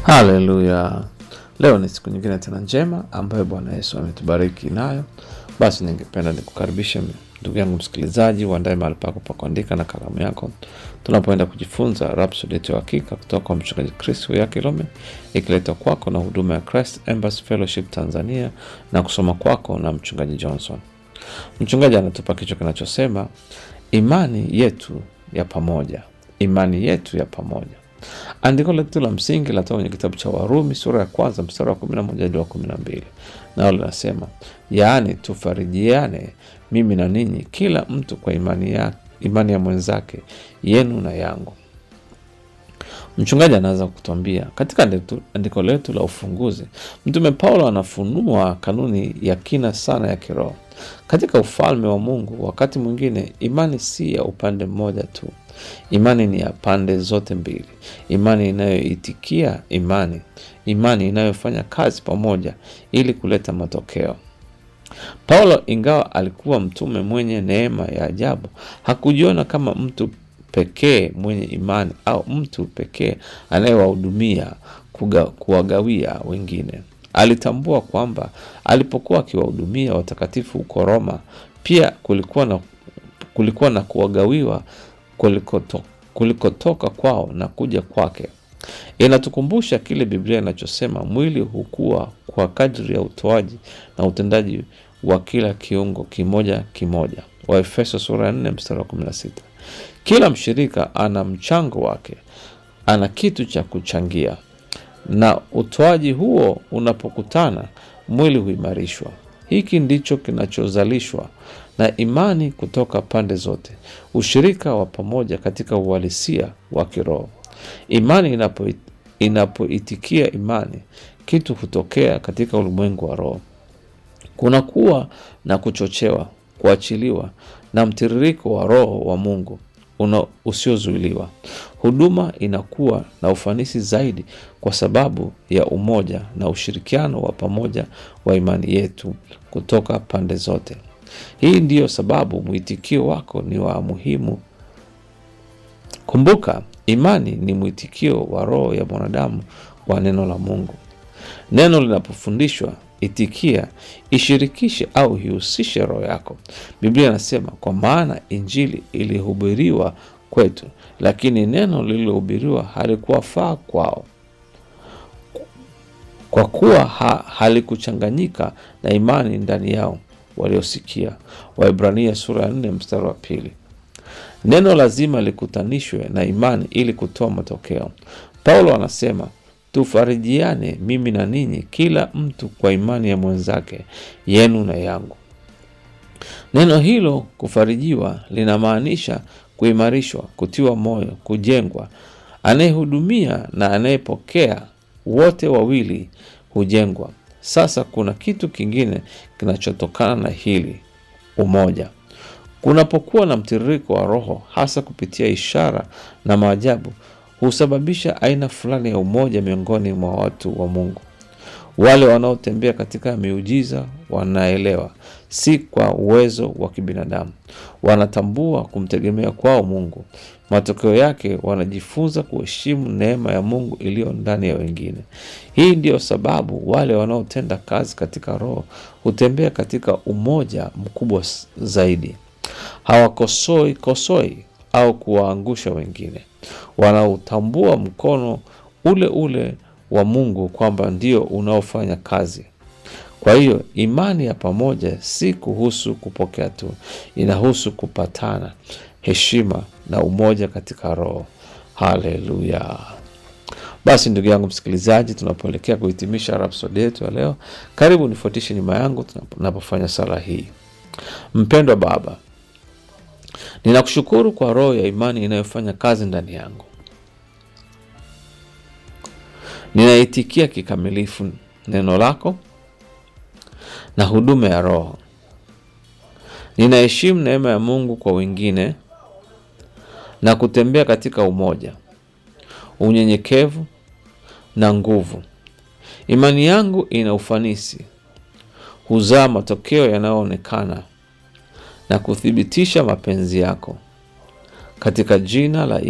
Haleluya! Leo ni siku nyingine tena njema ambayo Bwana Yesu ametubariki nayo. Basi ningependa nikukaribishe ndugu yangu msikilizaji, uandae mahali pako pa kuandika na kalamu yako, tunapoenda kujifunza Rhapsody yetu ya hakika kutoka kwa mchungaji Chris ya Kilome, ikiletwa kwako na huduma ya Christ Embassy Fellowship Tanzania na kusoma kwako na mchungaji Johnson. Mchungaji anatupa kichwa kinachosema imani yetu ya pamoja, imani yetu ya pamoja. Andiko letu la msingi latoka kwenye kitabu cha Warumi sura ya kwanza mstari wa kumi na moja hadi wa kumi na mbili nao linasema, yaani tufarijiane mimi na ninyi, kila mtu kwa imani ya, imani ya mwenzake, yenu na yangu. Mchungaji anaanza kutuambia katika andiko letu la ufunguzi, Mtume Paulo anafunua kanuni ya kina sana ya kiroho katika ufalme wa Mungu. Wakati mwingine imani si ya upande mmoja tu, imani ni ya pande zote mbili, imani inayoitikia imani, imani inayofanya kazi pamoja ili kuleta matokeo. Paulo, ingawa alikuwa mtume mwenye neema ya ajabu, hakujiona kama mtu pekee mwenye imani au mtu pekee anayewahudumia kuwagawia wengine. Alitambua kwamba alipokuwa akiwahudumia watakatifu huko Roma, pia kulikuwa na, kulikuwa na kuwagawiwa kulikotoka kulikotoka kwao na kuja kwake. Inatukumbusha kile Biblia inachosema mwili hukua kwa kadri ya utoaji na utendaji wa kila kiungo kimoja kimoja, Waefeso sura ya 4 mstari wa 16. Kila mshirika ana mchango wake, ana kitu cha kuchangia, na utoaji huo unapokutana, mwili huimarishwa. Hiki ndicho kinachozalishwa na imani kutoka pande zote, ushirika wa pamoja katika uhalisia wa kiroho. Imani inapo inapoitikia imani, kitu hutokea katika ulimwengu wa roho. Kunakuwa na kuchochewa, kuachiliwa na mtiririko wa Roho wa Mungu una usiozuiliwa. Huduma inakuwa na ufanisi zaidi kwa sababu ya umoja na ushirikiano wa pamoja wa imani yetu kutoka pande zote. Hii ndiyo sababu mwitikio wako ni wa muhimu. Kumbuka, imani ni mwitikio wa roho ya mwanadamu kwa neno la Mungu. Neno linapofundishwa, itikia, ishirikishe au ihusishe roho yako. Biblia inasema, kwa maana injili ilihubiriwa kwetu, lakini neno lililohubiriwa halikuwafaa kwao, kwa kuwa ha, halikuchanganyika na imani ndani yao waliosikia. Waibrania sura ya 4 mstari wa pili. Neno lazima likutanishwe na imani ili kutoa matokeo. Paulo anasema tufarijiane mimi na ninyi, kila mtu kwa imani ya mwenzake, yenu na yangu. Neno hilo kufarijiwa linamaanisha kuimarishwa, kutiwa moyo, kujengwa. Anayehudumia na anayepokea, wote wawili hujengwa. Sasa kuna kitu kingine kinachotokana na hili, umoja. Kunapokuwa na mtiririko wa Roho, hasa kupitia ishara na maajabu, husababisha aina fulani ya umoja miongoni mwa watu wa Mungu. Wale wanaotembea katika miujiza wanaelewa, si kwa uwezo wa kibinadamu, wanatambua kumtegemea kwao Mungu. Matokeo yake wanajifunza kuheshimu neema ya Mungu iliyo ndani ya wengine. Hii ndiyo sababu wale wanaotenda kazi katika Roho hutembea katika umoja mkubwa zaidi. Hawakosoi kosoi au kuwaangusha wengine. Wanautambua mkono ule ule wa Mungu kwamba ndio unaofanya kazi. Kwa hiyo imani ya pamoja si kuhusu kupokea tu, inahusu kupatana, heshima na umoja katika Roho. Haleluya! Basi ndugu yangu msikilizaji, tunapoelekea kuhitimisha rhapsodi yetu ya leo, karibu nifuatishe nyuma yangu tunapofanya sala hii. Mpendwa Baba, ninakushukuru kwa roho ya imani inayofanya kazi ndani yangu. Ninaitikia kikamilifu neno lako na huduma ya Roho. Ninaheshimu neema ya Mungu kwa wengine na kutembea katika umoja, unyenyekevu na nguvu. Imani yangu ina ufanisi, huzaa matokeo yanayoonekana na kuthibitisha mapenzi yako, katika jina la